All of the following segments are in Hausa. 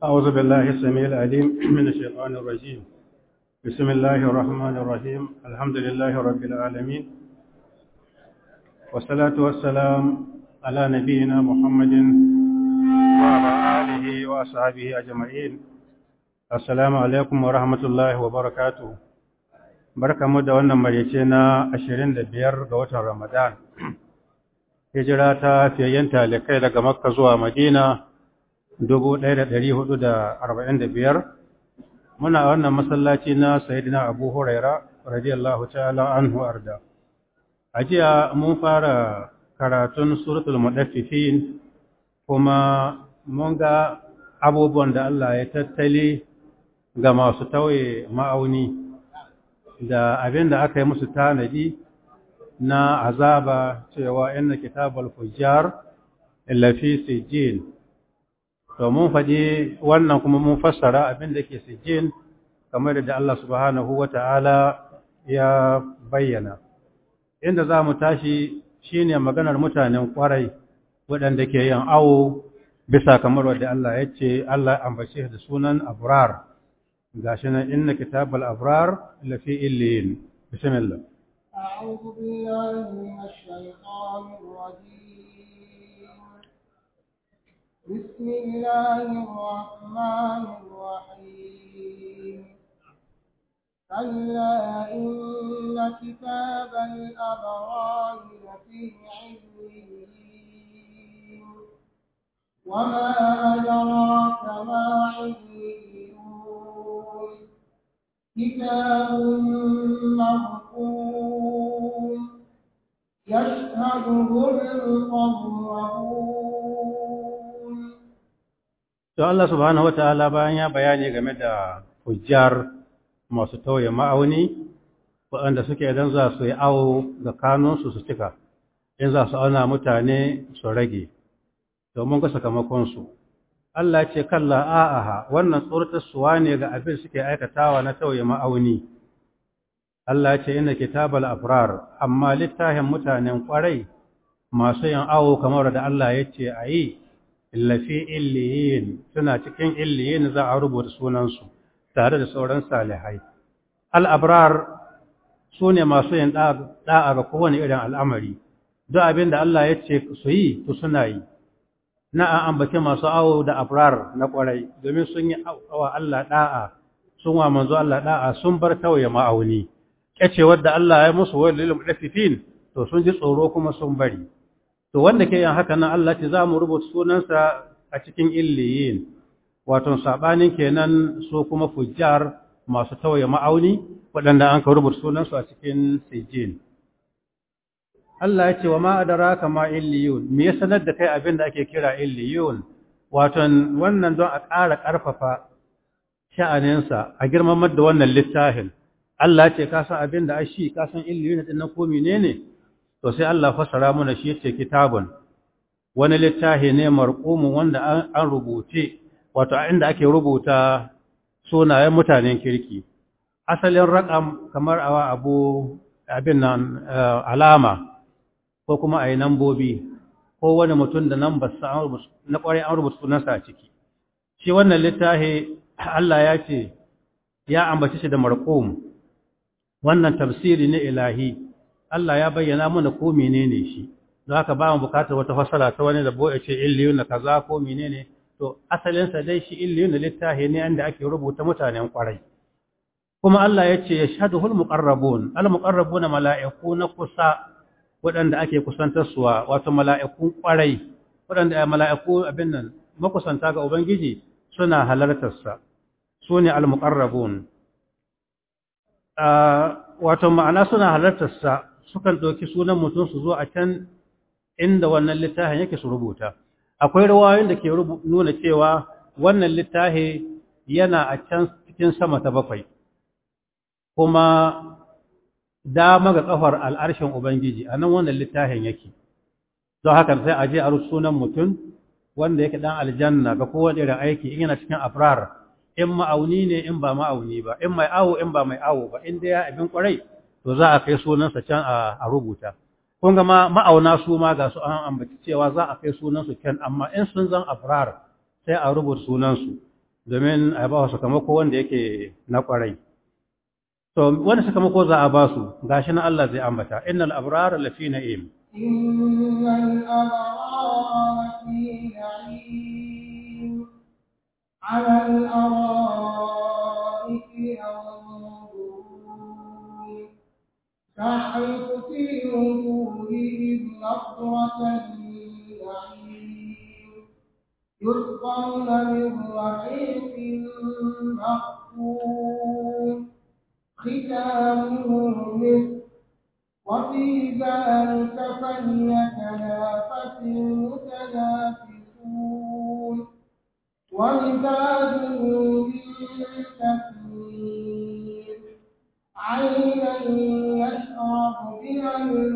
أعوذ بالله السميع العليم من الشيطان الرجيم بسم الله الرحمن الرحيم الحمد لله رب العالمين والصلاة والسلام على نبينا محمد وعلى آله وأصحابه أجمعين السلام عليكم ورحمة الله وبركاته barka mu da wannan maryace na 25 ga watan Ramadan hijira ta fiyayyen talikai daga Makka zuwa Madina 1445 muna wannan masallaci na Sayyidina Abu Huraira radiyallahu ta'ala anhu arda ajiya mun fara karatun suratul mudaffifin kuma mun ga abubuwan da Allah ya tattali ga masu tauye ma'auni da abin da aka yi musu tanadi na azaba cewa inna kitabal fujjar lafi sijjin to mun faɗi wannan kuma mun fassara abin da ke sijjin kamar da Allah subhanahu wata'ala ya bayyana inda za mu tashi shine maganar mutanen kwarai waɗanda ke yin awo bisa kamar wadda Allah ya ce Allah ambace da sunan abrar gashi nan inna kitabal abrar lafi illiyin bismillah أعوذ بالله من الشيطان الرجيم بسم الله الرحمن الرحيم كلا إن كتاب الأبرار لفي عليين وما أدراك ما عليون كتاب مرقوم يشهده المقربون to Allah subhanahu wataala bayan ya bayani game da hujjar masu tauye ma'auni waɗanda suke idan za su yi awo ga kanunsu su cika in za su auna mutane su rage domin ga sakamakonsu Allah ce kalla a'aha wannan tsoratarsuwa ne ga abin suke aikatawa na tauye ma'auni Allah ce ina kitabal afrar amma littafin mutanen kwarai masu yin awo kamar da Allah ya ce a yi illafi illiyin suna cikin illiyin za a rubuta sunansu tare da sauran salihai al'abrar su ne masu yin ɗa'a ga kowane irin al'amari duk abin da Allah ya ce su yi su suna yi na an ambace masu awo da abrar na kwarai domin sun yi wa Allah ɗa'a sun wa manzo Allah ɗa'a sun bar tauye ma'auni kyace wadda Allah ya musu wani lilin ɗafifin to sun ji tsoro kuma sun bari to wanda ke yin haka nan Allah ce za mu rubuta sunansa a cikin illiyin wato sabanin kenan su kuma fujjar masu tauye ma'auni waɗanda an ka rubuta sunansu a cikin sijin Allah ya ce wa ma adraka ma illiyun me ya sanar da kai abin da ake kira illiyun wato wannan don a ƙara ƙarfafa sha'aninsa a girmamar da wannan littafin Allah ce ka san abin da ashi ka san illiyun din nan ko menene to sai Allah fasara mana shi yace kitabun wani littafi ne marqumun wanda an rubuce wato inda ake rubuta sunayen mutanen kirki asalin raqam kamar awa abu abin nan alama ko kuma ayi nambobi ko wani mutum da nan basa na kwarai an rubuta sunansa a ciki shi wannan littafi Allah ya ce ya ambace shi da marqum wannan tafsiri ne ilahi Allah ya bayyana mana ko menene shi don haka ba mu bukatar wata fasara ta wani da boye ce illiyun na kaza ko menene to asalin sa dai shi illiyun na littafi ne inda ake rubuta mutanen kwarai kuma Allah ya ce yashhaduhul muqarrabun al muqarrabuna mala'iku na kusa waɗanda ake kusantar suwa wato mala'ikun kwarai waɗanda mala'iku abin nan makusanta ga ubangiji suna halartar sa sune al muqarrabun wato ma'ana suna halartarsa sukan ɗauki sunan mutum su zo a can inda wannan littafin yake su rubuta akwai rawayoyin da ke nuna cewa wannan littafi yana a can cikin sama ta bakwai kuma dama ga kafar al'arshin ubangiji a nan wannan littafin yake don haka sai a je a sunan mutum wanda yake dan aljanna ga kowane irin aiki in yana cikin afrar in ma'auni ne in ba ma'auni ba in mai awo in ba mai awo ba in ya abin kwarai to za a kai sunansa can a rubuta kun ga ma'auna su ma ga su an ambaci cewa za a kai sunansu can amma in sun zan afrar sai a rubuta sunansu domin a ba su sakamako wanda yake na kwarai to wani sakamako za a ba su gashi na Allah zai ambata innal abrara lafi na'im إن الأبرار في نعيم على الأرائك ينظرون تحرق في وجوههم نظرة النعيم يسقون من رحيق مختوم ختامه مسك وفي ذلك فليتنافس المتنافسون ومزاجه من تسليم عينا يشرب بها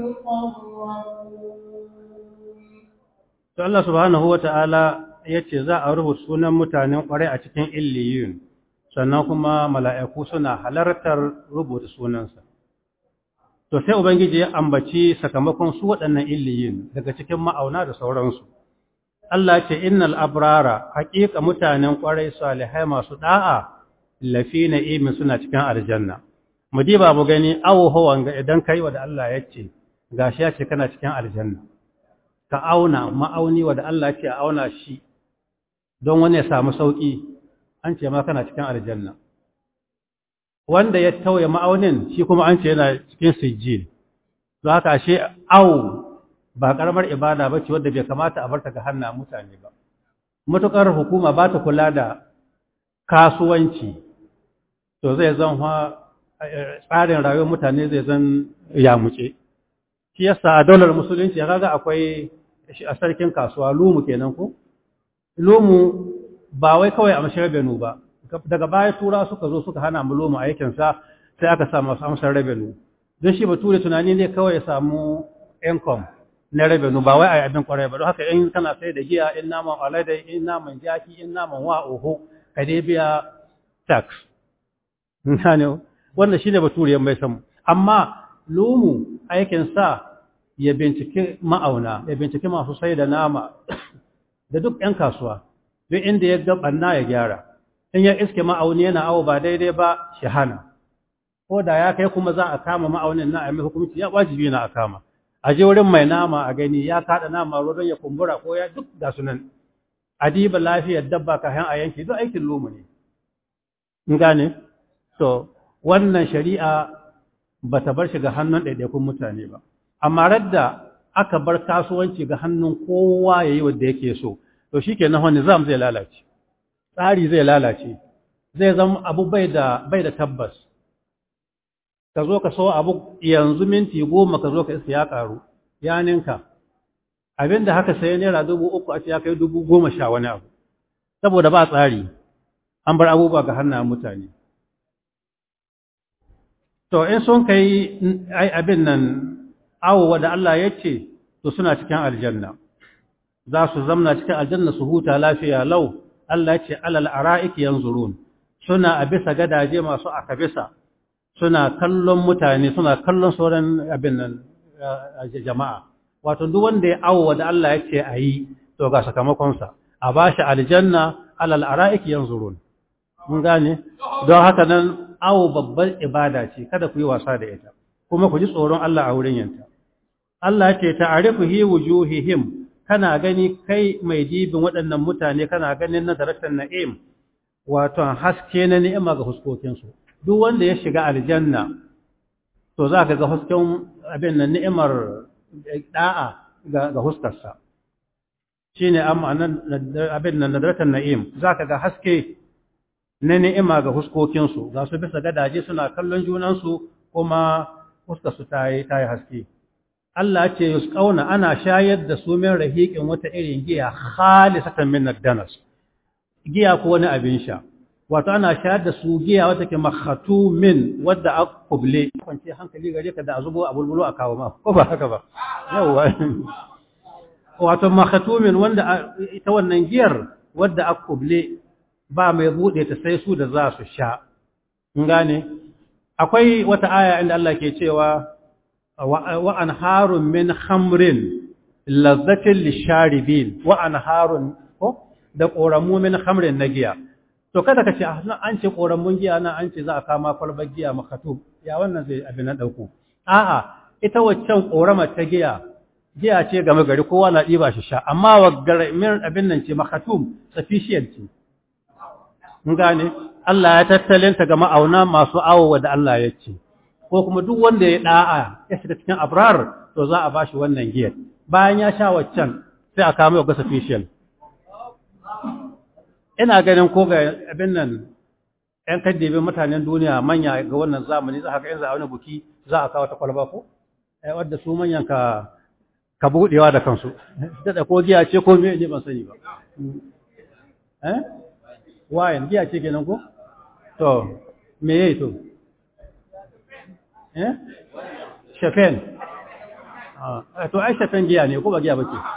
المقربون to Allah subhanahu wata'ala yace za a rubuta sunan mutanen kwarai a cikin illiyun sannan kuma mala'iku suna halartar rubuta sunansa to sai ubangiji ya ambaci sakamakon su waɗannan illiyun daga cikin ma'auna da sauransu Allah ce innal abrara haƙiƙa mutanen kwarai salihai masu da'a lafi na'imin suna cikin aljanna mu diba mu gani awo hawan ga idan kai wa da Allah yace gashi ya ce kana cikin aljanna ka auna ma'auni wa da Allah ce a auna shi don wani ya samu sauƙi an ce ma kana cikin aljanna wanda ya tauye ma'aunin shi kuma an ce yana cikin sijjil don haka ashe au ba karamar ibada ba ce wadda bai kamata a barta ga hannun mutane ba matuƙar hukuma ba ta kula da kasuwanci to zai zan tsarin rayuwar mutane zai zan yamuce shi yasa a daular musulunci kaga akwai a sarkin kasuwa lumu kenan ko lumu ba wai kawai a mashar benu ba daga baya tura suka zo suka hana mu lumu aikin sa sai aka sa masu amsar revenue don shi bature tunani ne kawai ya samu income na revenue ba wai a abin kwarai ba don haka in kana sai da giya in naman alade in naman jaki in naman wa oho ka dai biya tax ne wanda shine bature mai samu amma lumu aikin sa ya bincike ma'auna ya bincike masu sai da nama da duk 'yan kasuwa duk inda ya gabanna ya gyara in ya iske ma'auni yana awo ba daidai ba shi hana ko da ya kai kuma za a kama ma'aunin na a mai hukumci ya wajibi na a kama a je wurin mai nama a gani ya kada nama ruwan ya kumbura ko ya duk ga sunan adiba lafiyar dabba kayan a yanki duk aikin lumu ne in gane to wannan shari'a ba ta bar shi ga hannun ɗaiɗaikun mutane ba amma radda aka bar kasuwanci ga hannun kowa ya yi wadda yake so to shi ke nahon nizam zai lalace tsari zai lalace zai zama abu bai da bai da tabbas ka zo ka so abu yanzu minti goma ka zo ka isa ya karu ya ninka abinda haka sai naira dubu uku a ce ya kai dubu goma sha wani abu saboda ba tsari an bar abubuwa ga hannun mutane to in sun kai abin nan awo da Allah ya ce to suna cikin aljanna za su zamna cikin aljanna su huta lafiya lau Allah ya ce alal ara'ik yanzurun suna a bisa gadaje masu aka bisa suna kallon mutane suna kallon sauran abin nan jama'a wato duk wanda ya awo da Allah ya ce ayi to ga sakamakon sa a bashi aljanna alal ara'ik yanzurun mun gane don haka nan awo babbar ibada ce kada ku yi wasa da ita kuma ku ji tsoron Allah a wurin yanta Allah ce ta'arifu hi wujuhihim kana gani kai mai dibin waɗannan mutane kana ganin na daraktan na'im wato haske na ni'ima ga huskokinsu duk wanda ya shiga aljanna to za ka ga husken abin nan ni'imar da'a ga ga huskarsa shine amma nan abin nan daraktan na'im za ka ga haske na ni'ima ga huskokinsu ga su bisa gadaje suna kallon junansu kuma fuskarsu ta yi ta yi haske Allah ce yusqauna ana shayar da su min rahiqin wata irin giya khalisatan min ad-danas giya ko wani abin sha wato ana shayar da su giya wata ke makhatumin wadda akuble kwance hankali gare ka da azubo a bulbulo a kawo ma ko ba haka ba yawa wato makhatumin wanda ita wannan giyar wadda akuble ba mai bude ta sai su da za su sha in gane akwai wata aya inda Allah ke cewa wa anharun min khamrin lazzatin lisharibin wa anharun ko da koramu min khamrin na giya to kada ka ce nan an ce koran mun giya nan an ce za a kama kwalbar giya makatu ya wannan zai abin na dauko a'a ita waccan korama ta giya giya ce game gari kowa na ɗiba shi sha amma wa min abin nan ce makatum sufficient ce mun gane Allah ya tattalinta ga ma'auna masu awo da Allah ya ce ko kuma duk wanda ya da'a ya shiga cikin abrar to za a bashi wannan giyar bayan ya sha waccan sai a kama ga sufficient ina ganin ko ga abin nan ‘yan kaddebin mutanen duniya manya ga wannan zamani za haka in za a wani buki za a kawo ta kwalba ko wadda su manyan ka ka buɗewa da kansu daɗa ko giya ce ko me ne ban sani ba eh wayan giya ce kenan ko to me yayi to eh shafen ah to ai shafen giya ne ko ba giya bace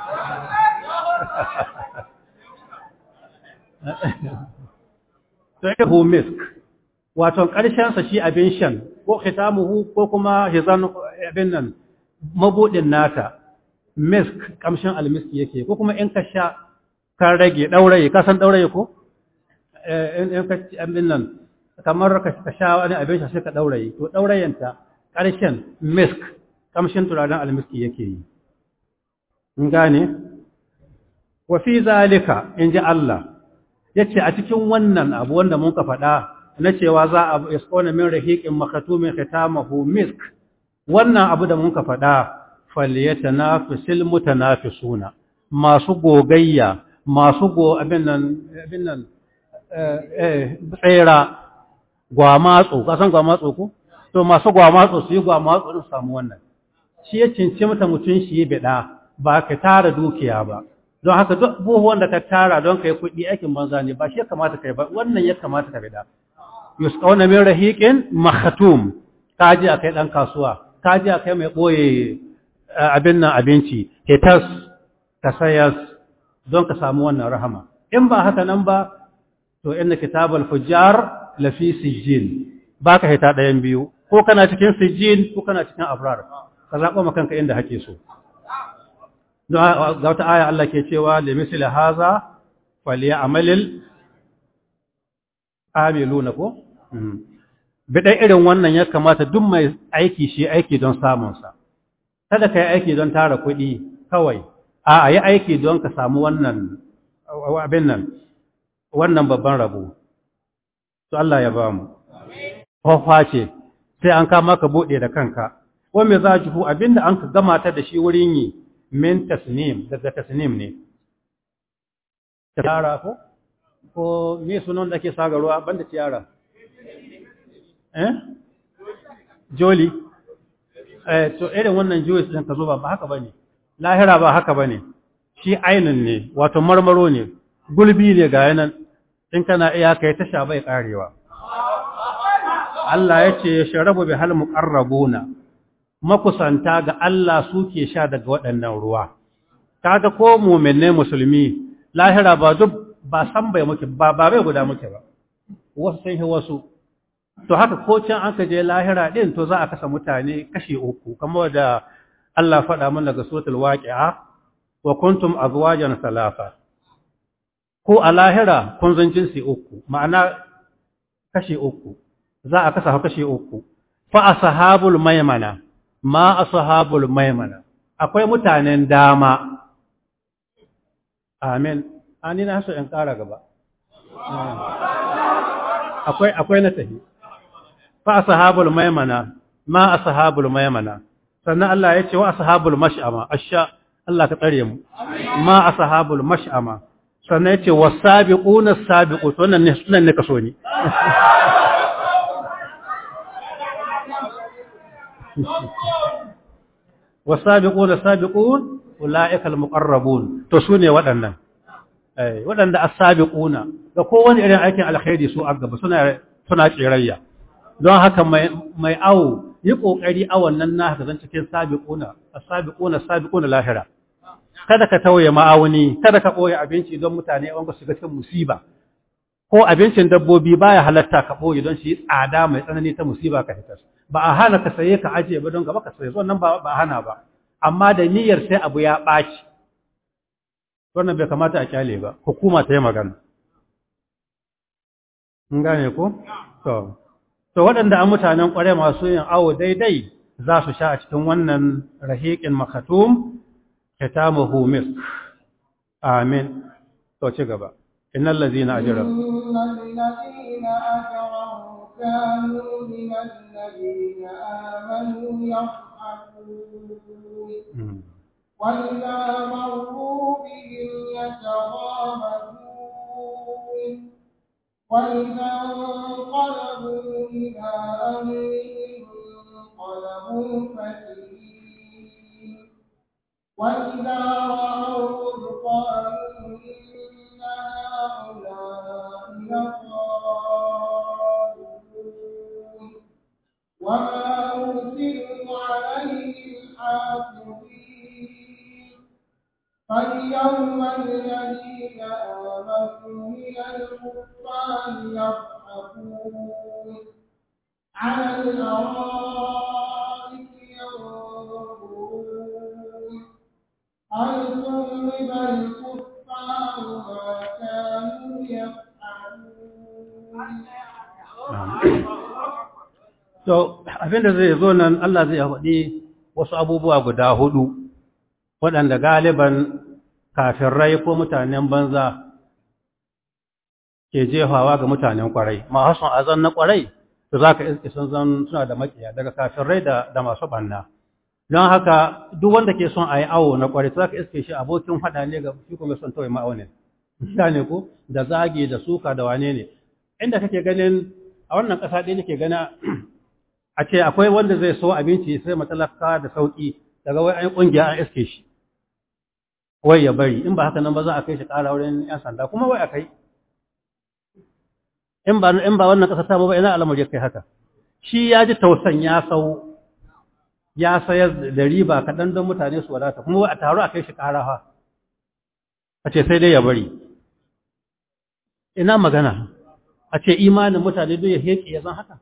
to ya hu misk wato ƙarshen sa shi abin shan ko khitamuhu ko kuma hizan abin nan mabudin nata misk kamshin almiski yake ko kuma in ka sha ka rage dauraye ka san dauraye ko in ka abin nan kamar ka sha wani abin sha sai ka dauraye to daurayenta ƙarshen misk kamshin turaren almiski yake yi in gane wa fi zalika in ji Allah yace a cikin wannan abu wanda mun ka faɗa na cewa za a yasqona min rahiqin makatumin khitamahu misk wannan abu da mun ka faɗa falyatanafisil mutanafisuna masu gogayya masu go abin nan abin nan eh tsera gwamatsu ka san gwamatsu ko to masu gwamatsu su yi gwamatsu din samu wannan shi ya cince mata mutun shi bida ba ka tara dukiya ba don haka duk buhuwan da ka tara don kai kuɗi aikin banza ne ba shi ya kamata kai ba wannan ya kamata ka bida yusqawna min rahiqin makhatum kaji akai dan kasuwa kaji akai mai boye abin nan abinci hetas ka sayas don ka samu wannan rahama in ba haka nan ba to inna kitabul fujjar lafi sijjin baka hita ɗayan biyu ko kana cikin sijjin ko kana cikin abrar ka zaɓa maka kanka inda hake so don ga wata aya Allah ke cewa da misali haza faliya amalil amiluna ko bidan irin wannan ya kamata duk mai aiki shi aiki don samunsa kada ka yi aiki don tara kuɗi kawai a yi aiki don ka samu wannan abin nan wannan babban rabo to Allah ya ba mu kofa ce sai an kama ka buɗe da kanka wa me za ji abinda an ka gama ta da shi wurin yi min tasnim daga tasnim ne tara ko ko me sunan da ake saga ruwa banda tiyara eh joli eh to irin wannan juice din ka zo ba haka bane lahira ba haka bane shi ainin ne wato marmaro ne gulbi ne ga yanan in kana iya kai tasha bai karewa Allah ya ce sharabu bi hal muqarrabuna makusanta ga Allah suke sha daga waɗannan ruwa kaga ko mu'minne musulmi lahira ba duk ba san bai muke ba ba bai guda muke ba wasu sun yi wasu to haka ko can an ka je lahira din to za a kasa mutane kashi uku kamar da Allah faɗa mana daga suratul waqi'a wa kuntum azwajan salasa ko a lahira kun zan jinsi uku ma'ana kashi uku za a kasa kashi uku fa ashabul maymana ma ashabul maymana akwai mutanen dama amin ani na so in kara gaba akwai akwai na tahi fa ashabul maymana ma ashabul maymana sannan Allah ya ce wa ashabul mash'ama asha Allah ka tsare mu ma ashabul mash'ama sannan ya ce wasabiquna sabiqut wannan ne sunan ne kaso ni wasabiquna sabiqun ulaika almuqarrabun to sune waɗannan eh waɗanda as-sabiquna ga kowane irin aikin alkhairi su a gaba suna suna tsirayya don haka mai mai awo yi kokari a wannan na haka zan cikin sabiquna as-sabiquna sabiquna lahira kada ka tauye ma'auni kada ka boye abinci don mutane wanda su ga cikin musiba ko abincin dabbobi baya halatta ka boye don shi tsada mai tsanani ta musiba ka hitar ba a hana ka saye ka ajiye ba don gaba ka saye wannan ba ba hana ba amma da niyyar sai abu ya ɓaci wannan bai kamata a kyale ba hukuma ta yi magana Mun gane ko? To, to waɗanda an mutanen ƙware masu yin awo daidai za su sha a cikin wannan rahiƙin makatum, kitamuhu misk. Amin. To, ci gaba. Innal lazina ajra. إن الذين أجرموا كانوا من الذين آمنوا يضحكون Mm. وإذا مروا بهم يتغامزون وإذا انقلبوا إلى أهلهم انقلبوا فكهين وإذا رأوهم قالوا إن هؤلاء لضالون وما أرسلوا عليهم حافظين فاليوم الذين آمنوا من الكفار يضحكون على الأرائك ينظرون هل ثوب الكفار ما كانوا يفعلون To, abinda zai zo nan Allah zai faɗi wasu abubuwa guda hudu, waɗanda galiban kafirai ko mutanen banza ke jefawa ga mutanen ƙwarai. Masu son azan na ƙwarai, to za ka iske sun zan suna da makiya daga kafirai da, da masu ɓanna. Don haka, duk wanda ke son a yi awo na ƙwarai, za ka iske shi abokin faɗa ne ga shi kuma son tawai ma'aunin. Gane ko? Da zagi, da suka, da wane ne. Inda kake ganin, a wannan ƙasa ɗaya nake gana a ce akwai wanda zai so abinci sai matalaka da sauki daga wai an kungiya an iske shi wai ya bari in ba haka nan ba za a kai shi ƙara wurin yan sanda kuma wai a kai in ba in ba wannan ƙasa ta ba ina al'amari kai haka shi ya ji tausan ya sau ya sayar da riba kaɗan don mutane su wadata kuma wai a taru a kai shi ƙara fa a ce sai dai ya bari ina magana a ce imanin mutane duk ya heke ya zan haka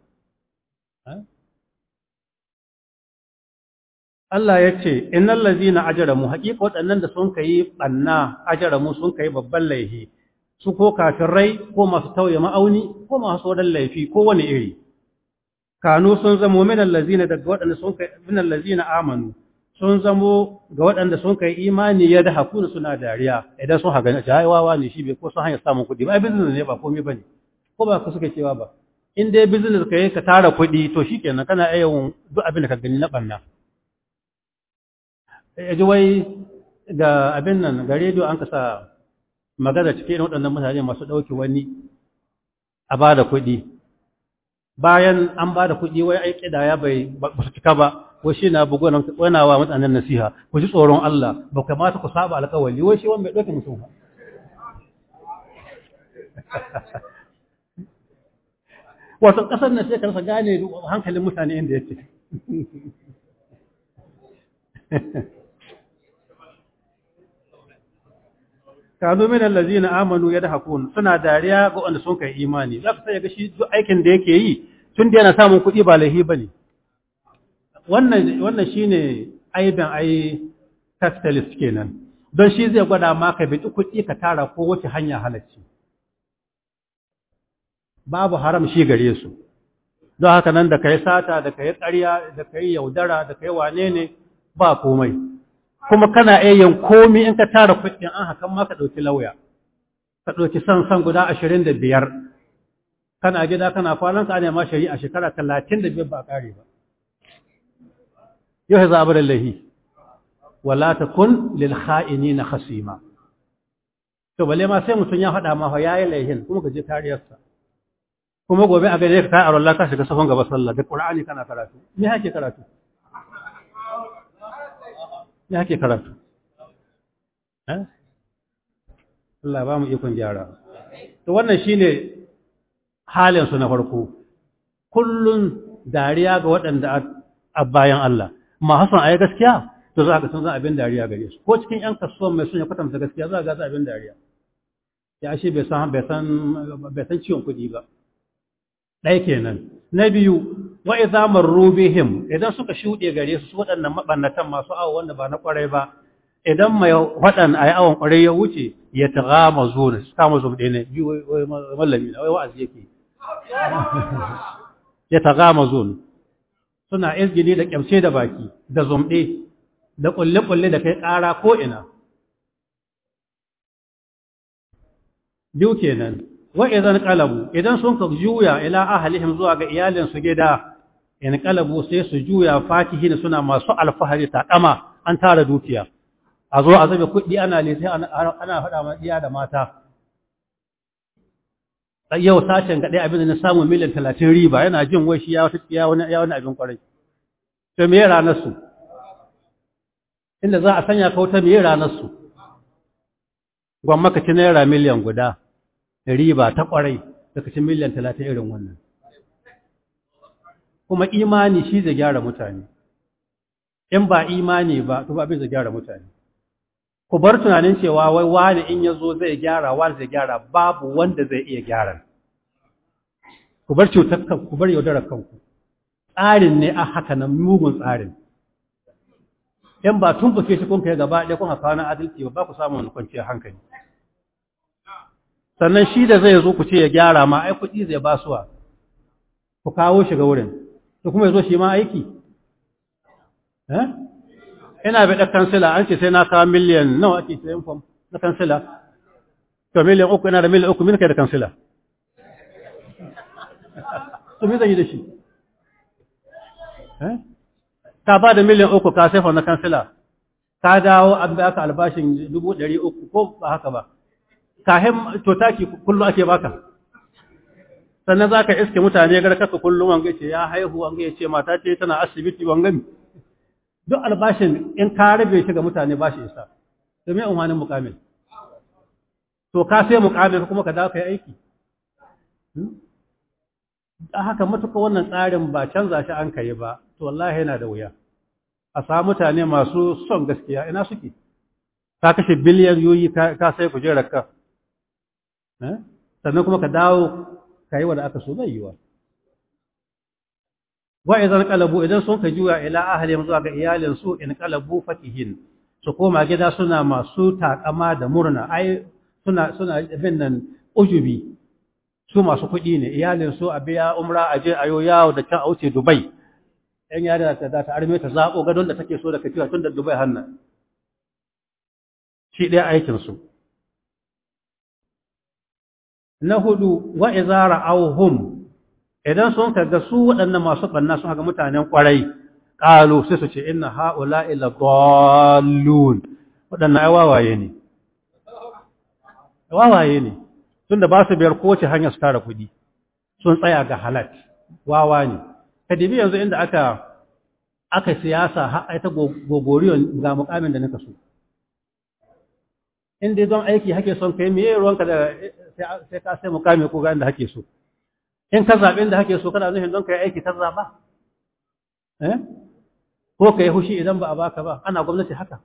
Allah ya ce, Innan lazina ajaramu, haƙiƙa waɗannan da sun kai ɓanna ajaramu sun kai babban laifi, su ko rai ko masu tauye ma'auni ko masu wadan laifi ko wani iri. Kanu sun zamo minan lazina daga waɗanda sun kai minan lazina amanu, sun zamo ga waɗanda sun kai imani ya da hakuna suna dariya idan sun haga ce, ai wawa ne shi bai ko sun hanyar samun kuɗi ba, ai business ne ba komai ba ne, ko ba ka suka cewa ba. In dai business ka yi ka tara kuɗi to shi kenan kana iya yin duk abin da ka gani na ɓanna. ya ji wai ga abin nan ga rediyo an kasa magana cikin waɗannan mutane masu ɗauki wani a ba da kuɗi bayan an ba da kuɗi wai ai ƙidaya bai ba su cika ba wai shi na bugu nan wana wa mutanen nasiha ku ji tsoron Allah ba kamata ku saba alƙawari wai shi wani bai ɗauki mutum ba wato ƙasar nan sai ka rasa gane hankalin mutane inda yake kanu min allazina amanu yadhakun suna dariya ga wanda sun kai imani za ka sai ga shi duk aikin da yake yi tun da yana samun kuɗi ba laifi bane wannan wannan shine aibin ai capitalist kenan don shi zai gwada ma ka bi kuɗi ka tara ko wace hanya halacci babu haram shi gare su don haka nan da kai sata da kai ƙarya da kai yaudara da kai wane ne ba komai kuma kana iya yin komi in ka tara kuɗin an hakan ma ka ɗauki lauya ka ɗauki san san guda ashirin da biyar kana gida kana kwanan ka ne ma shari'a shekara talatin da biyar ba a ƙare ba yau za a bar lahi wala ta kun lil kha'ini na khasima to balle ma sai mutum ya faɗa ma fa yayi laihin kuma ka je kariyarsa kuma gobe a gare ka kai Allah ka shiga safon gaba sallah da Qur'ani kana karatu me hake karatu ya ke karatu Allah ba mu ikon gyara to wannan shine halinsu na farko kullun dariya ga waɗanda a bayan Allah ma hasan ayi gaskiya to za ka san za abin dariya gare su ko cikin yan kasuwan mai sun ya kwatanta gaskiya za ga za abin dariya ya shi bai san bai san bai san ciwon kuɗi ba ɗaya kenan na biyu wa idza marru bihim idan suka shuɗe gare su waɗannan mabannatan masu awo wanda ba na ƙwarai ba idan mai waɗan ayi awon ƙwarai ya wuce ya tagama zuwa su kama zuwa ɗaya ne bi wai mallami na wai wa'azi yake ya tagamazun suna izgili da kyamce da baki da zumɗe da ƙulle-ƙulle da kai ƙara ko'ina biyu kenan wa idan qalabu idan sun ka juya ila ahlihim zuwa ga iyalinsu gida in qalabu sai su juya fatihin suna masu alfahari ta kama an tara dukiya a zo a zabe kuɗi ana le sai ana faɗa ma iya da mata yau sashen ga ɗaya abin da na samu miliyan talatin riba yana jin wai shi ya wata ya wani ya wani abin kwarai to me ranar su inda za a sanya ka wata me ranar su gwamma ka ci naira miliyan guda riba ta kwarai daga ci miliyan talatin irin wannan kuma imani shi zai gyara mutane in ba imani ba to ba abin zai gyara mutane ku bar tunanin cewa wai wani in ya zo zai gyara wani zai gyara babu wanda zai iya gyara ku bar cutar kanku ku bar yaudarar kanku tsarin ne a haka nan mugun tsarin in ba tun buke shi kun kai gaba ɗaya kun haka wani adalci ba ba ku samu wani kwanciyar hankali sannan shi da zai zo ku ce ya gyara ma ai kuɗi zai ba suwa ku kawo shi ga wurin to kuma ya zo shi ma aiki eh ina bai ɗan kansila an ce sai na kawo miliyan nawa ake sayan fam na kansila to miliyan uku ina da miliyan uku min kai da kansila to me zan yi da shi ka ba da miliyan uku ka sai fam na kansila ka dawo an bai aka albashin dubu ɗari uku ko ba haka ba kahin to taki kullum ake baka sannan za ka iske mutane garkaka kullum wanga ce ya haihu wanga ya ce mata ce tana asibiti wangami duk albashin in ka rabe shi ga mutane ba shi isa domin umarnin mukamin to ka sai mukamin kuma ka dawo ka yi aiki a haka matuka wannan tsarin ba canza shi an kai ba to wallahi yana da wuya a samu mutane masu son gaskiya ina suke ka kashe biliyan yoyi ka sai kujerar ka sannan kuma ka dawo ka yi wa da aka so bai yiwa wa idan qalabu idan sun ka juya ila ahlihim zuwa ga iyalin su in qalabu fakihin su koma gida suna masu takama da murna ai suna suna bin nan ujubi su masu kuɗi ne iyalin su a biya umra a je ayo yawo da can a wuce Dubai ɗan yari da ta ta arme ta zaɓo gadon da take so da kafiya tun da Dubai hannan shi ɗaya aikin su na hudu wa idza ra'awhum idan sun kaga su waɗannan masu ɓanna sun haka mutanen ƙwarai ƙalu sai su ce inna ha'ula ila dallun waɗannan ai wawaye ne wawaye ne tun da ba su biyar kowace hanyar su tara kuɗi sun tsaya ga halat wawa ne ka dibi yanzu inda aka aka siyasa har ai ta gogoriyon ga mukamin da nika so in dai don aiki hake son kai me ruwanka da sai ka sai mukami ko ga inda hake so in ka zaɓi inda hake so kana nufin don ka yi aiki ta zaɓa eh ko ka yi hushi idan ba a baka ba ana gwamnati haka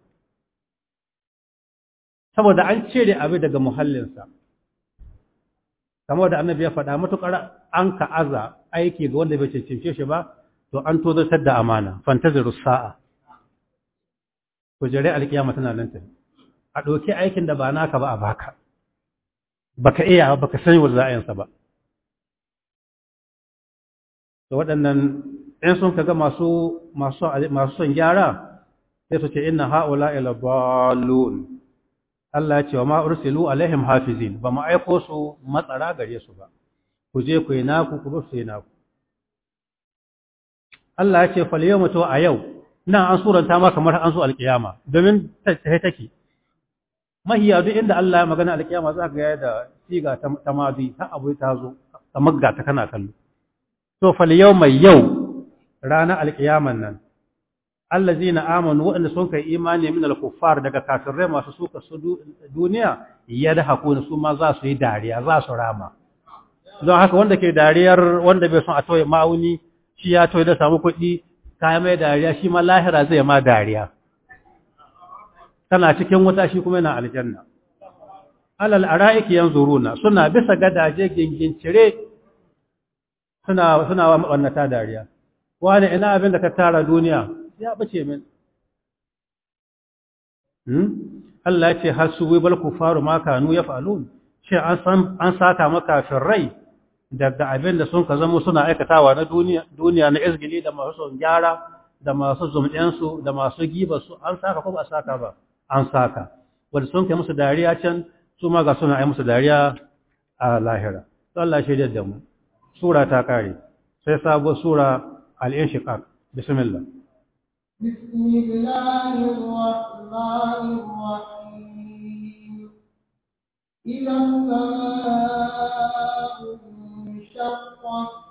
saboda an cire abu daga muhallinsa kamar da annabi ya faɗa matuƙar an ka aza aiki ga wanda bai cancance shi ba to an tozartar da amana fantaziru sa'a ku jere alkiyama tana nan tafi a ɗauki aikin da ba naka ba a baka baka iya baka sani wanda za a yansa ba da waɗannan in sun kaga masu masu masu son gyara sai su ce inna haula ila dallun Allah ya ce wa ma ursilu alaihim hafizin ba mu aiko su matsara gare su ba ku je ku yi naku ku bar su yi naku Allah ya ce fal yawma to a yau nan an suranta ma kamar an so alkiyama domin ta take mahiya duk inda Allah ya magana alkiyama za ka ga da siga ta madi ta abu ta zo kamar ga ta kana kallo to fal yawma yau ranar alkiyaman nan allazina amanu waɗanda sun kai imani min al-kuffar daga kafirai masu suka su duniya yadhakuna su ma za su yi dariya za su rama don haka wanda ke dariyar wanda bai son a toye ma'auni shi ya toye da samu kuɗi kaya mai dariya shi ma lahira zai ma dariya tana cikin wuta shi kuma yana aljanna alal ara'iki yanzuruna suna bisa gadaje gingincire suna suna wannan ta dariya wani ina abin da ka tara duniya ya bace min hmm Allah ya ce har su wibal kufaru ma kanu yafalun shi an san an saka maka rai daga abin da sun ka zama suna aikatawa na duniya duniya na izgili da masu son gyara da masu zumɗensu da masu giba su an saka ko ba a saka ba an saka wanda sun kai musu dariya can su ma ga suna ai musu dariya a lahira to Allah shi da mu sura ta kare sai sabo sura al-inshiqaq bismillah بسم الله الرحمن الرحيم إذا السماء انشقت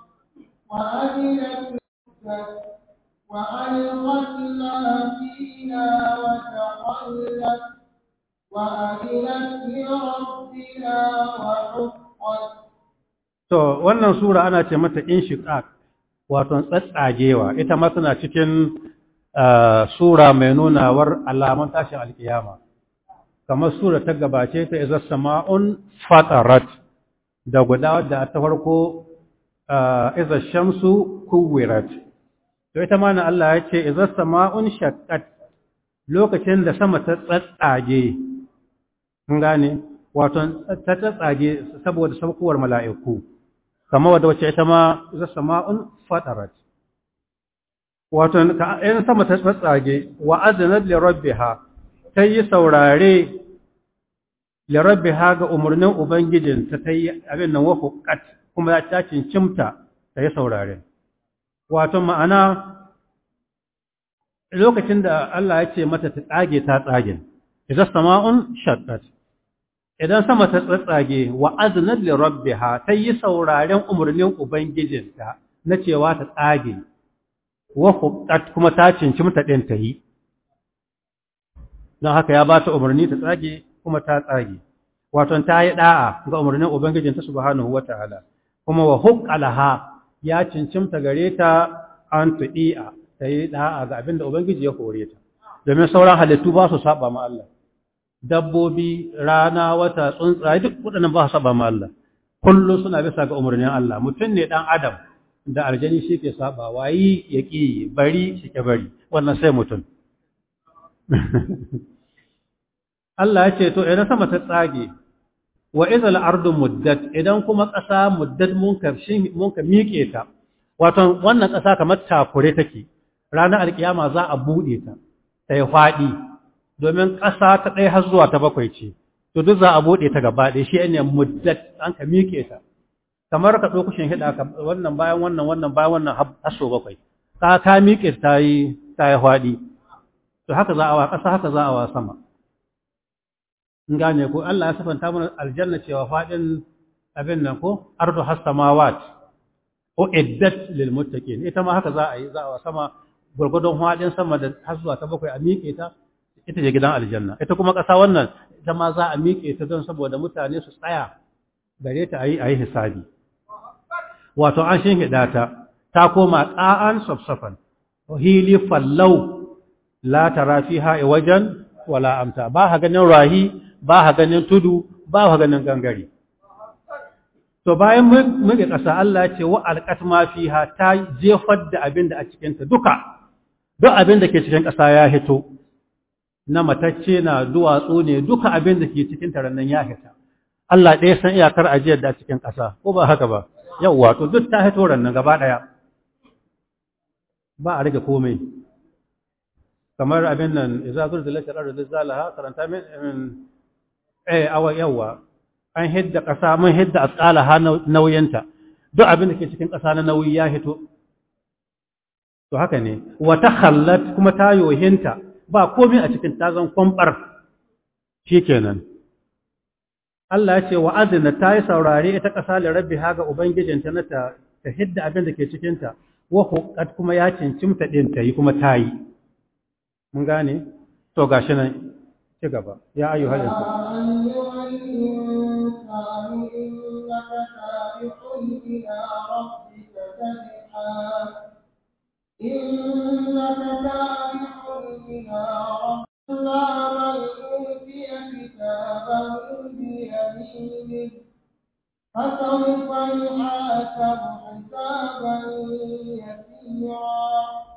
وأذنت نفست وألقت ما فيها وتخلت وأذنت لربها وحقت to wannan sura ana ce mata inshiqaq wato tsatsagewa ita ma tana cikin sura mai nunawar alamun tashin alkiyama kamar sura ta gabace ta iza sama'un fatarat da guda wadda ta farko iza shamsu kuwirat to ita ma na Allah ya ce iza sama'un shaqqat lokacin da sama ta tsatsage kun gane wato ta tsatsage saboda saukowar mala'iku kamar wadda wacce ita ma iza sama'un fatarat wato in sama ta tsatsage wa azinat li rabbiha ta yi saurare li rabbiha ga umarnin ubangijin ta ta yi abin nan wa huqqat kuma ta cincimta ta yi saurare wato ma'ana lokacin da Allah ya ce mata ta tsage ta tsage idan sama'un shaqqat idan sama ta tsatsage wa aznat li rabbiha ta yi sauraren umarnin ubangijinta na cewa ta tsage wa huqqat kuma ta cinci mata din ta yi don haka ya ba ta umarni ta tsage kuma ta tsage wato ta yi da'a ga umarnin ubangijinta subhanahu wataala kuma wa huqqalaha ya cincimta gare ta an tudi'a ta yi da'a ga abin da ubangiji ya kore ta domin sauran halittu ba su saba ma Allah dabbobi rana wata tsuntsaye duk waɗannan ba su saba ma Allah kullum suna bisa ga umarnin Allah mutum ne dan adam da aljani shi ke saba wayi ya ƙi bari shi ke bari wannan sai mutum Allah ya ce to idan sama ta tsage wa izal ardu muddat idan kuma ƙasa muddat mun ka mun ka miƙe ta wato wannan ƙasa kamar takure take ranar alkiyama za a buɗe ta ta yi faɗi domin ƙasa ta ɗaya har zuwa ta bakwai ce to duk za a buɗe ta gaba ɗaya shi ne muddat an ka miƙe ta kamar ka ɗauki shin hida ka wannan bayan wannan wannan bayan wannan har so bakwai ka ka miƙe ta yi ta yi faɗi to haka za a wa ƙasa haka za a wa sama in gane ko Allah ya sifanta mana aljanna cewa faɗin abin nan ko ardu has samawat ko iddat lil muttaqin ita ma haka za a yi za a wa sama gurgudun faɗin sama da har zuwa ta bakwai a miƙe ta ita ce gidan aljanna ita kuma ƙasa wannan ita ma za a miƙe ta don saboda mutane su tsaya gare ta ayi ayi hisabi wato an shin hida ta ta koma qa'an safsafan hili fallau la tara fiha wajen wala amta ba ha ganin rahi ba ha ganin tudu ba ha ganin gangare to bayan muke ƙasa Allah ce wa alqat ma fiha ta jefar da abin da a cikin ta duka duk abin da ke cikin ƙasa ya hito na matacce na duwatsu ne duka abin da ke cikin ta rannan ya hita Allah ɗaya san iyakar ajiyar da a cikin ƙasa ko ba haka ba yawwa to duk ta hito rannan gaba ɗaya ba a rage komai kamar abin nan idza zurzilat al-ardu zilzalaha karanta min eh awa yawa an hidda ƙasa mun hidda asqalaha nauyinta duk abin da ke cikin ƙasa na nauyi ya hito to haka ne wa takhallat kuma ta yohinta ba komai a cikin ta zan kwambar shikenan Allah ya ce wa azina ta yi saurare ita ƙasa da rabbi haga ubangijinta na ta ta hidda abin da ke cikinta wa huqqat kuma ya cincimta ɗin ta yi kuma ta yi mun gane to gashi nan ci gaba ya ayyuhal insan إنك كافح إلى ربك إلا من أوتي كتابه بيمينه فسوف يحاسب حسابا يسيرا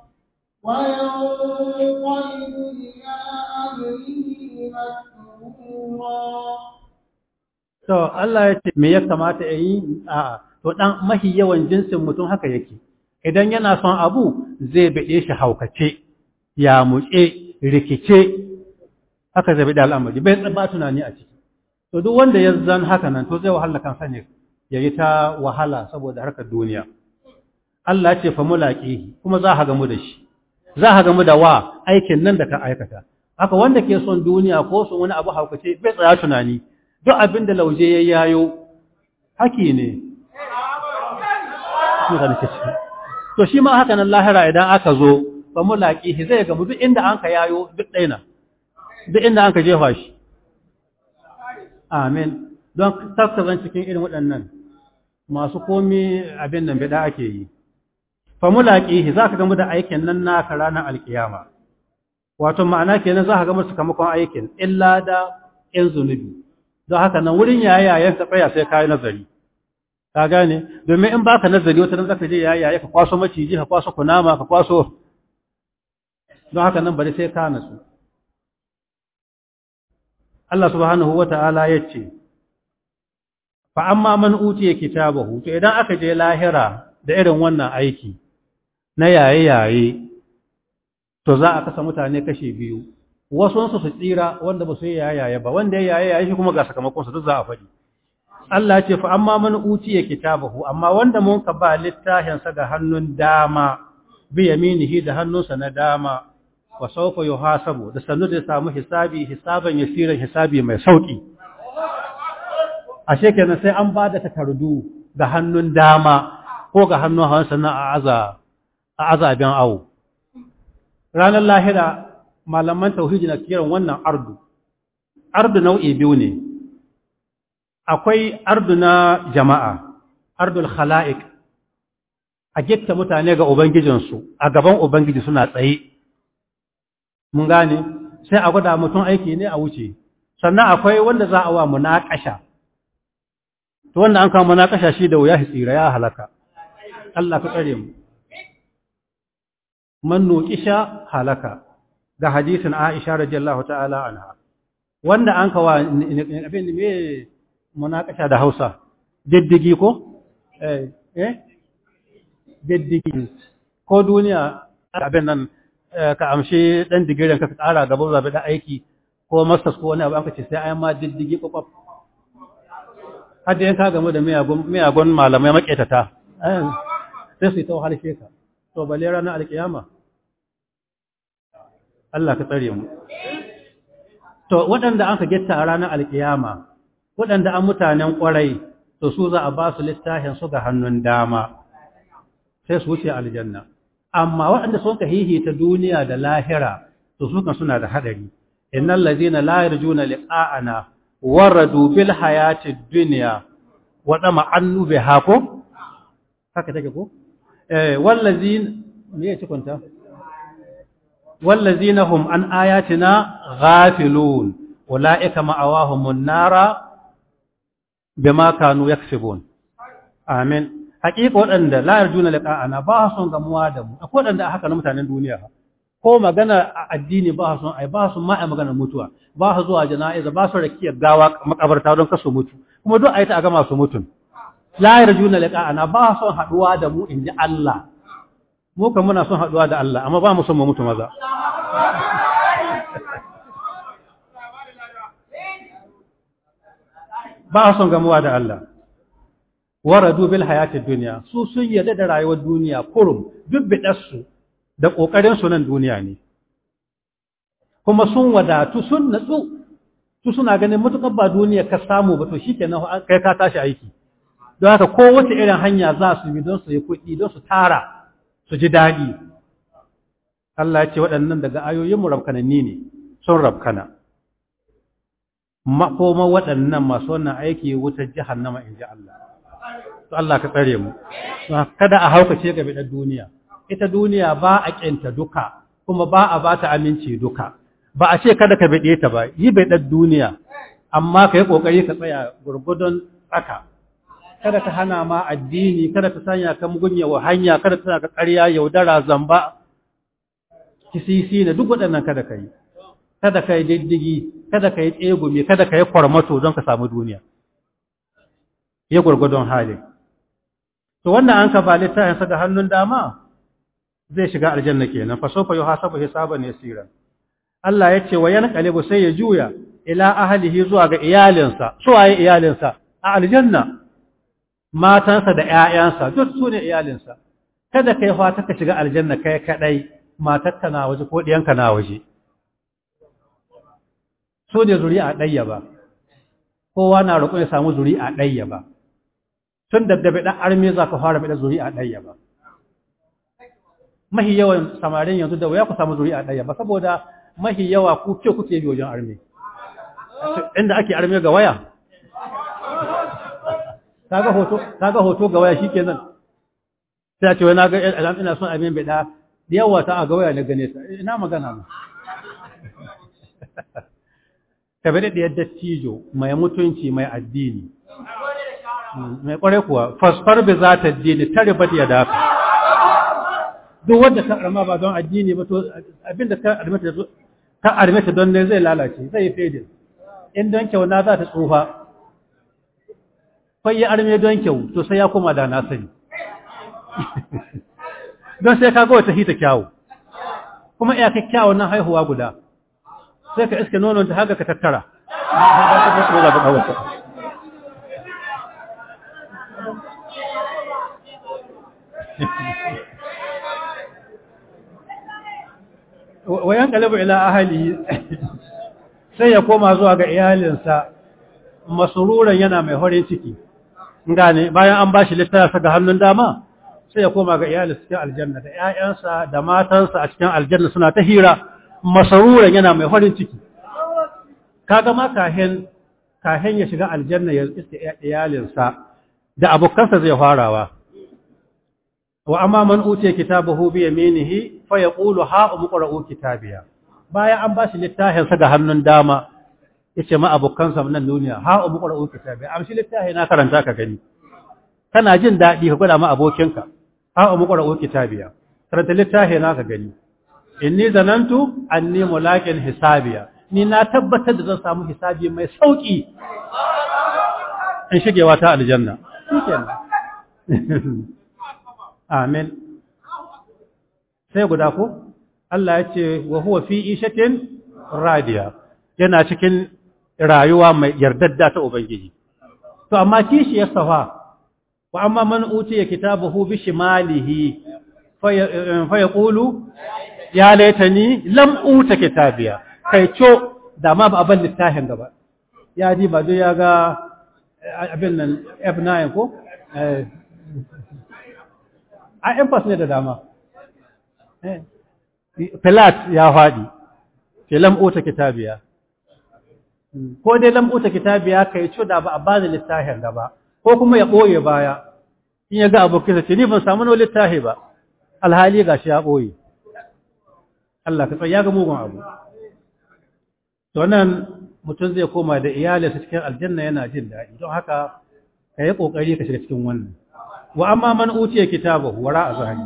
وينقلب إلى أهله مسرورا to Allah ya ce me ya kamata ya yi a to dan mahi yawan jinsin mutum haka yake idan yana son abu zai bade shi haukace ya muce rikice haka zai bade al'amari bai tsaba tunani a ciki to duk wanda ya zan haka nan to zai wahala kansa ne yayi ta wahala saboda harkar duniya Allah ya ce fa mulaqihi kuma za ka gamu da shi za ka gamu da wa aikin nan da ka aikata haka wanda ke son duniya ko son wani abu haukace bai tsaya tunani duk abin da lauje ya yayo haki ne to shi ma haka nan lahira idan aka zo fa mulaqihi zai gamu duk inda an ka yayo duk daina duk inda an ka jefa shi amin don tattazan cikin irin waɗannan masu komi abin nan bida ake yi fa mulaqihi zaka gamu da aikin nan naka ranar alkiyama wato ma'ana kenan zaka gamu sakamakon aikin illa da in zunubi don haka nan wurin yayayen ka tsaya sai kai nazari ka gane domin in baka nazari wata nan zaka je yayaye ka kwaso maciji ka kwaso kunama ka kwaso don haka nan bari sai ka nasu Allah subhanahu wata'ala yace fa amma man utiya kitabahu to idan aka je lahira da irin wannan aiki na yaye-yaye to za a kasa mutane kashe biyu wasu su tsira wanda ba su yi yaye ba wanda ya yaye shi kuma ga sakamakon su duk za a faɗi Allah ce fa amma man utiya kitabahu amma wanda mun ka ba littafin sa ga hannun dama bi yaminihi da hannunsa na dama wa sawfa yuhasabu da sanu da samu hisabi hisaban yasiran hisabi mai sauki ashe kenan sai an ba da takardu ga hannun dama ko ga hannun hawan sannan a aza a azabin awo ranar lahira malaman tauhidi na kiran wannan ardu ardu nau'i biyu ne akwai ardu na jama'a ardul khala'iq a gitta mutane ga ubangijinsu a gaban ubangiji suna tsaye mun gane sai a gwada mutum aiki ne a wuce sannan akwai wanda za a wa munakasha to wanda an kawo munakasha shi da wuya tsira ya halaka Allah ka tsare mu man nuqisha halaka ga hadisin Aisha radiyallahu ta'ala anha wanda an kawa abin me munakasha da Hausa diddigi ko eh eh diddigi ko duniya abin nan ka amshi dan digirin ka tsara gaba zabi da aiki ko masters ko wani abu an ka ce sai ayi ma diddigi kwakwaf har da yanka game da miyagun malamai maketata sai su yi ta wahalshe ka to bale ranar alkiyama Allah ka tsare mu to waɗanda an ka getta a ranar alkiyama waɗanda an mutanen ƙwarai to su za a ba su littafin su ga hannun dama sai su wuce aljanna amma waɗanda sun ka hihita duniya da lahira to su kan suna da haɗari innal ladina la yarjuna liqa'ana waradu bil hayati dunya wa dama annu biha ko haka take ko eh wallazin me yake kunta wallazina hum an ayatina ghafilun ulaika ma'awahumun nara bima kanu yaksubun amin hakika waɗanda la yarjuna liqa'ana ba son gamuwa da mu akwai waɗanda haka na mutanen duniya ko magana a addini ba su ai ba su ma ai magana mutuwa ba su zuwa jana'iza ba su rakiya gawa makabarta don kasu mutu kuma duk ayi ta ga masu mutun la yarjuna liqa'ana ba su haduwa da mu inji Allah mu kan muna son haduwa da Allah amma ba mu son mu mutu maza ba son gamuwa da Allah waradu bil hayatid dunya su sun yarda da rayuwar duniya kurum duk bidarsu da ƙoƙarinsu nan duniya ne kuma sun wadatu sun natsu su suna ganin matuƙar ba duniya ka samu ba to shikenan kai ka tashi aiki don haka kowace irin hanya za su bi don su yi kuɗi don su tara su ji daɗi Allah ya ce waɗannan daga ayoyinmu rabkananni ne sun rabkana makoma waɗannan masu wannan aiki wutar jahannama in ji Allah to Allah ka tsare mu kada a haukace ga bidan duniya ita duniya ba a ƙinta duka kuma ba a ba ta aminci duka ba a ce kada ka bade ta ba yi bai ɗan duniya amma ka yi ƙoƙari ka tsaya gurgudun tsaka kada ta hana ma addini kada ta sanya ka mugunya wa hanya kada ta sanya ka ƙarya yaudara zamba kisisi na duk waɗannan kada ka yi kada ka yi diddigi kada ka yi tsegumi kada ka yi kwarmato don ka samu duniya ya gurgudun hali to wannan an ka ba littafin sa ga hannun dama zai shiga aljanna kenan fa sofa yuhasabu hisaban yasira Allah ya ce wa yanqalibu sai ya juya ila ahlihi zuwa ga iyalinsa su waye iyalinsa a aljanna matansa da ƴaƴansa duk su ne iyalinsa kada kai fata ka shiga aljanna kai kadai matarka na waje ko diyanka na waje so ne zuri'a ɗayya ba kowa na roƙo ya samu zuri'a ɗayya ba tun da dabe ɗan arme za ka fara bada zuri'a ɗayya ba mahi yawan samarin yanzu da waya ku samu zuri'a ɗayya ba saboda mahi yawa ku ke kuke bi wajen arme inda ake arme ga waya kaga hoto kaga hoto ga waya shikenan sai a ce wai na ga ina son abin bida da yawa ta a ga waya na gane ta ina magana mu ka bi da dattijo mai mutunci mai addini mai kware kuwa fasfar bi za ta dini ta riba ya dafa duk wanda ka arma ba don addini ba to abinda ka armata ka armata don ne zai lalace zai fede in don kyau na za ta tsufa kai ya arme don kyau to sai ya koma da na sani don sai ka ga wata hita kyawu kuma iya kyakkyawan nan haihuwa guda sai ka iske nonon ta haka ka tattara wayan kalabu ila ahali sai ya koma zuwa ga iyalinsa masururan yana mai horin ciki gane bayan an bashi littafi ga hannun dama sai ya koma ga iyalinsa cikin aljanna da ƴaƴansa da matansa a cikin aljanna suna ta hira masaruran yana mai farin ciki kaga ma kahin kahin ya shiga aljanna ya iske iyalinsa da abokansa zai farawa wa amma man utiya kitabahu bi yaminihi fa yaqulu ha umqra'u kitabiya bayan an bashi littafin sa ga hannun dama yace ma abokansa nan duniya ha umqra'u kitabiya amshi littafi na karanta ka gani kana jin dadi ka gwada ma abokinka ha umqra'u kitabiya karanta littafi na ka gani inni zanantu anni mulaqin hisabiya ni na tabbatar da zan samu hisabi mai sauki in shigewa ta aljanna shikenan amin sai guda ko Allah ya ce wa huwa fi ishatin radiya yana cikin rayuwa mai yardadda ta ubangiji to amma kishi ya safa wa amma man utiya kitabahu bi shimalihi fa yaqulu ya laitani lam uta kitabiya kai co da ma ba abin littafin gaba ya ji ba duk ya ga abin nan F9 ko a emphas ne da dama Pilat ya faɗi ke lam uta kitabiya ko dai lam uta kitabiya kai co da ba a bani littafin gaba ko kuma ya ɓoye baya in ya ga abokinsa ce ni ban samu wani littafi ba alhali gashi ya ɓoye Allah ka tsaya ga mugun abu to nan mutum zai koma da iyalinsa cikin aljanna yana jin daɗi don haka ka yi ƙoƙari ka shiga cikin wannan wa amma man utiya kitabahu wara a zahari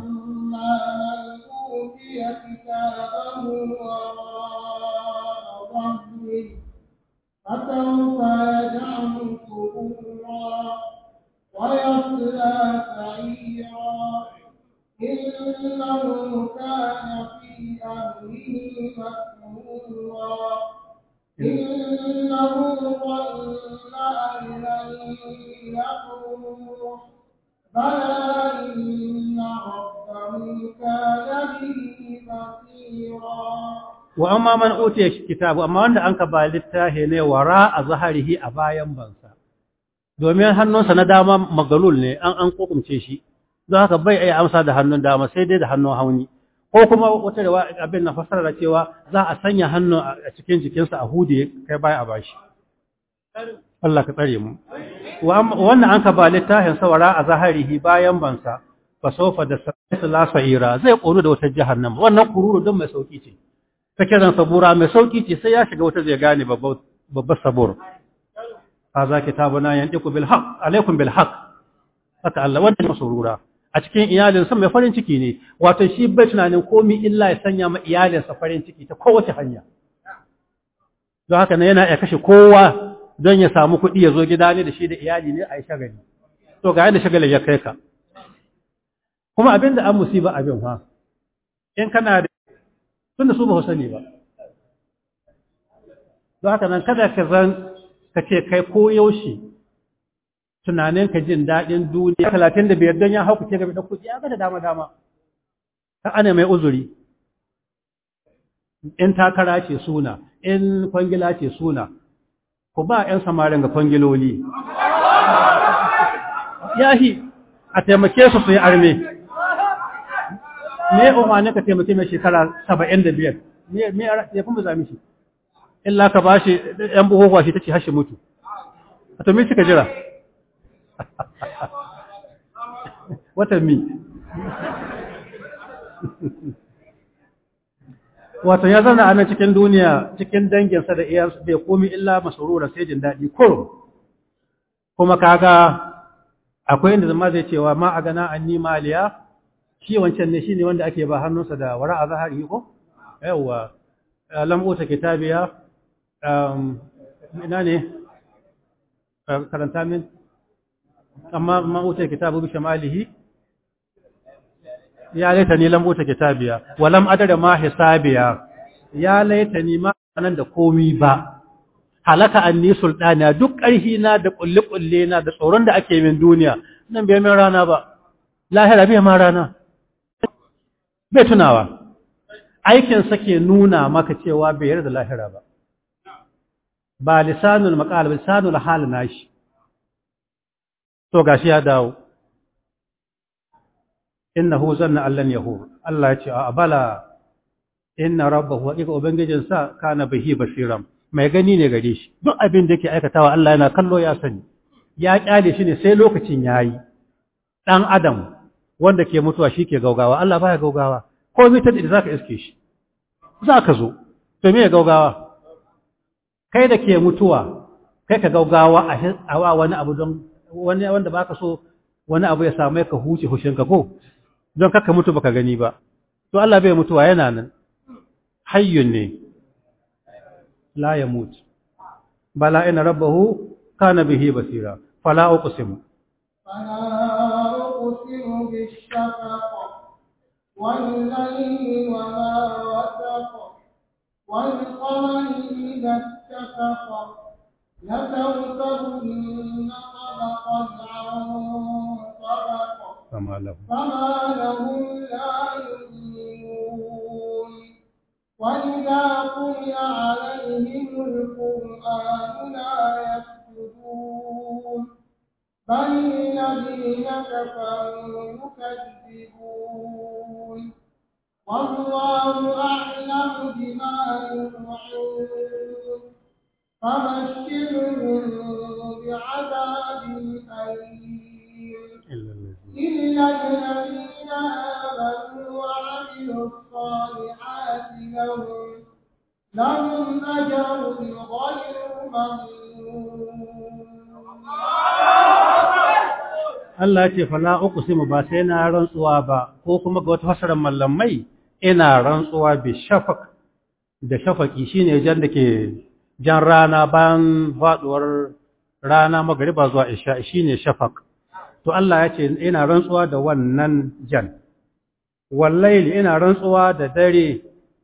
فسوف يدعو ثبورا ويصلى سعيرا إنه كان في أهله مسرورا إنه ظن أن لن يحور بلى إن ربه كان به بصيرا wa amma man utiya kitabu amma wanda an ka ba littahi ne wara a zaharihi a bayan bansa domin hannunsa na dama magalul ne an an kokumce shi don haka bai iya amsa da hannun dama sai dai da hannun hauni ko kuma wata da abin na fasara cewa za a sanya hannu a cikin jikinsa a hude kai baya a bashi Allah ka tsare mu wannan an ka ba littafin sawara a zaharihi bayan bansa fa sofa da la sa'ira zai koru da wata jahannama wannan kururu don mai sauki ce ta kiran sabura mai sauki ce sai ya shiga wata zai gane babbar sabur hadha kitabuna yantiqu bil haqq alaikum bil haqq haka Allah wannan masurura a cikin iyalinsa mai farin ciki ne wato shi bai tunanin komi illa ya sanya ma iyalinsa farin ciki ta kowace hanya don haka ne yana ya kashe kowa don ya samu kuɗi ya zo gida ne da shi da iyali ne a yi shagali to ga yadda shagalin ya kai ka kuma abin da an musiba abin ha in kana da tun da su ba sani ba don haka nan kada ka zan ka ce kai ko yaushe tunanin ka jin daɗin duniya talatin da biyar don ya hau ce game da kuɗi ya ga da dama dama ta ana mai uzuri in takara ce suna in kwangila ce suna ku ba 'yan samarin ga kwangiloli yahi a taimake su su yi arme me umarni ka taimake mai shekara saba'in da biyar me ya fi mu zami shi illa ka ba shi ‘yan buhuhuwa shi ta ce hashe mutu a to me suka jira watan mi wato ya zauna a nan cikin duniya cikin danginsa da iyansu bai komi illa masarura sai jin daɗi kurum kuma kaga akwai inda zama zai cewa ma a gana an nima aliya shi wancan ne shi ne wanda ake ba hannunsa da wara a zahari ko yawwa lambuta kitabiya ina ne karanta min amma ma'utar kitabu bi shamalihi ya laita ni lambuta kitabiya walam adada ma hisabiya ya laita ni ma nan da komi ba halaka anni sultana duk ƙarhi na da kulli kulle na da tsoron da ake min duniya nan bai min rana ba lahira bai ma rana bai tunawa aikin sa ke nuna maka cewa bai yarda lahira ba ba lisanul maqal lisanul hal nashi to gashi ya dawo innahu zanna allan yahur Allah ya ce a bala inna rabbahu haqiqa ubangijin sa kana bihi basiran mai gani ne gare shi duk abin da yake aikatawa Allah yana kallo ya sani ya kyale shi ne sai lokacin yayi dan adam wanda ke mutuwa shi ke gaugawa Allah baya gaugawa ko mitar da zaka iske shi zaka zo to me gaugawa kai da ke mutuwa kai ka gaugawa a wani abu don wani wanda baka so wani abu ya samu ka huce hushinka ko don kaka mutu baka gani ba to Allah bai mutuwa yana nan hayyun ne la yamut bala inna rabbahu kana bihi basira fala uqsimu فلا أقسم بالشفق والليل وما وسق والقمر إذا اتفق لتركبن طبقا عن طبق فما له فما لهم لا يؤمنون وإذا قرئ عليهم القرآن لا يسجدون بل الذين كفروا يكذبون والله أعلم بما يوعون فبشرهم بعذاب أليم إلا الذين إلا الذين آمنوا وعملوا الصالحات لهم لهم أجر غير ممنون Allah ce fala uqsimu ba sai na rantsuwa ba ko kuma ga wata fasarar mallamai ina rantsuwa bi shafaq da shafaqi shine jan da ke jan rana bayan faduwar rana magriba zuwa isha shine shafaq to Allah ya ce ina rantsuwa da wannan jan wallahi ina rantsuwa da dare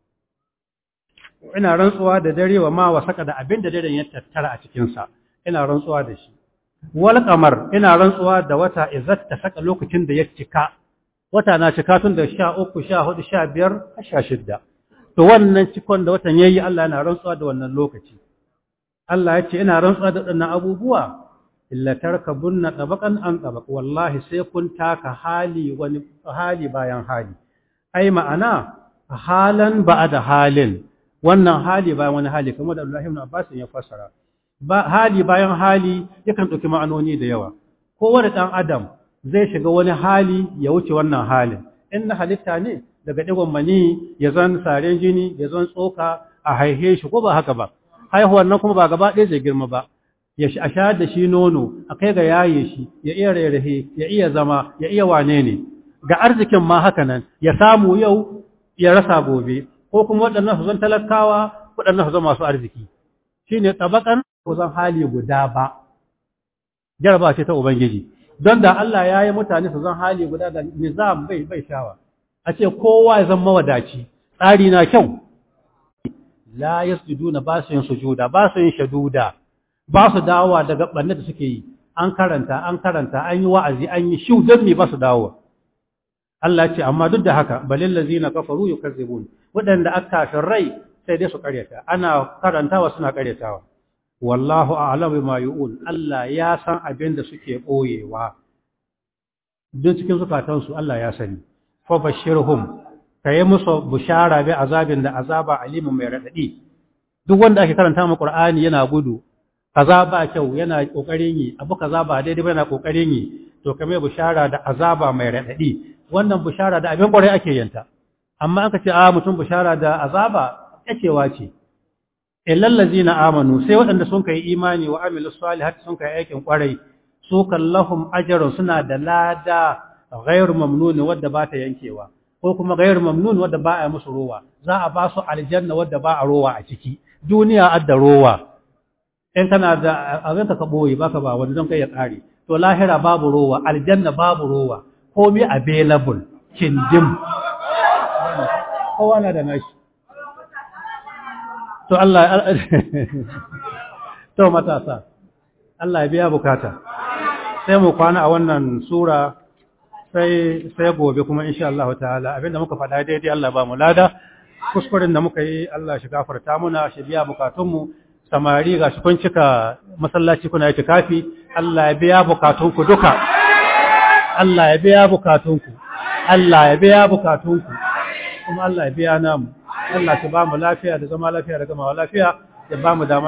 ina rantsuwa da dare wa ma wasaka da abin da daren ya tattara a cikin sa ina rantsuwa da shi wal qamar ina rantsuwa da wata izzat ta saka lokacin da ya cika wata na cika tun da 13 14 15 16 to wannan cikon da watan yayi Allah yana rantsuwa da wannan lokaci Allah ya ce ina rantsuwa da waɗannan abubuwa illa tarkabunna tabaqan an tabaq wallahi sai kun taka hali wani hali bayan hali ai ma'ana halan ba'da halin wannan hali bayan wani hali kamar da Abdullah ibn Abbas ya fassara ba hali bayan hali yakan ɗauki ma'anoni da yawa kowane ɗan adam zai shiga wani hali ya wuce wannan halin in na halitta ne daga ɗigon mani ya zan saren jini ya zan tsoka a haihe shi ko ba haka ba haihuwar nan kuma ba gaba ɗaya zai girma ba ya a shayar da shi nono a kai ga yaye shi ya iya rairahe ya iya zama ya iya wane ne ga arzikin ma haka nan ya samu yau ya rasa gobe ko kuma waɗannan su zan talakawa waɗannan su zan masu arziki shine tabakan ku zan hali guda ba jaraba ce ta ubangiji don da Allah ya yi mutane su zan hali guda da nizam bai bai shawa a ce kowa ya zama mawadaci tsari na kyau la yasjuduna ba su yin sujuda ba su yin shaduda ba su dawowa daga banne da suke yi an karanta an karanta an yi wa'azi an yi shiu don me ba su dawowa Allah ce amma duk da haka balil ladzina kafaru yukazzibun wadanda aka kafin rai sai dai su karyata ana karantawa suna karyatawa wallahu a'lam bima yu'un Allah ya san abin da suke boyewa duk cikin zukatansu Allah ya sani fa bashirhum kai musu bushara bi azabin da azaba alimun mai radadi duk wanda ake karanta mu Qur'ani yana gudu kaza ba kyau yana kokarin yi abu kaza ba daidai ba yana kokarin yi to kamar bushara da azaba mai radadi wannan bushara da abin kwarai ake yanta amma aka ce a mutum bushara da azaba yacewa ce illal ladzina amanu sai waɗanda sun kai imani wa amilus salihati sun kai aikin kwarai su kallahum ajrun suna da lada ghairu mamnun wadda ba ta yankewa ko kuma ghairu mamnun wadda ba a musu rowa za a ba su aljanna wadda ba a rowa a ciki duniya adda rowa in kana da abin ka boye baka ba wanda don kai ya kare to lahira babu rowa aljanna babu rowa komai available kindim kowa na da nashi to Allah to matasa Allah ya biya bukata sai mu kwana a wannan sura sai sai gobe kuma insha Allah ta'ala abinda muka faɗa daidai Allah ba mu lada kuskuren da muka yi Allah shi gafarta muna shi biya bukatunmu samari ga shi kun cika masallaci kuna yi kafi Allah ya biya bukatunku duka Allah ya biya bukatunku Allah ya biya bukatunku kuma Allah ya biya namu Allah shi ba mu lafiya da zama lafiya da gamawa lafiya ya ba mu dama